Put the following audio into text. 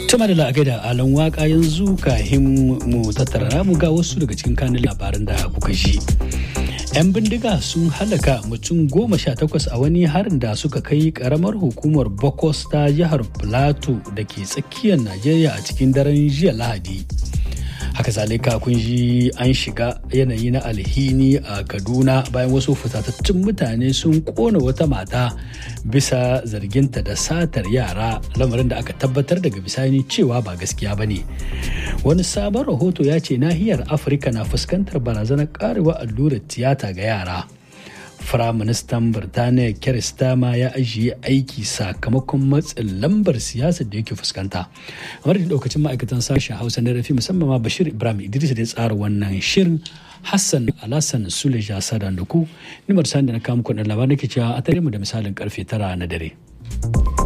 Tuma da la'agai da alan waka yanzu kahin mu tattara mu ga wasu daga cikin kanin labaran da kuka ji. 'Yan bindiga sun halaka mutum goma sha takwas a wani harin da suka kai karamar hukumar Bokos ta jihar Plateau da ke tsakiyar Najeriya a cikin daren jiya Lahadi. haka zalika kun ji an shiga yanayi na alhini a kaduna bayan wasu fitatattun mutane sun kona wata mata bisa zarginta da satar yara lamarin da aka tabbatar daga bisani cewa ba gaskiya ba ne wani sabon rahoto ya ce nahiyar afirka na fuskantar barazanar karewa allurar tiyata ga yara Firaministan Birtaniya Keir Starmer ya ajiye aiki sakamakon matsin lambar siyasar da yake fuskanta. A da daukacin ma'aikatan sashen Hausa na rafi musamman ma Bashir Ibrahim Idris da ya tsara wannan shirin Hassan Alassan Suleja Sadan da ku. Nimar sani da na kawo muku labarin ke cewa a tare mu da misalin karfe tara na dare.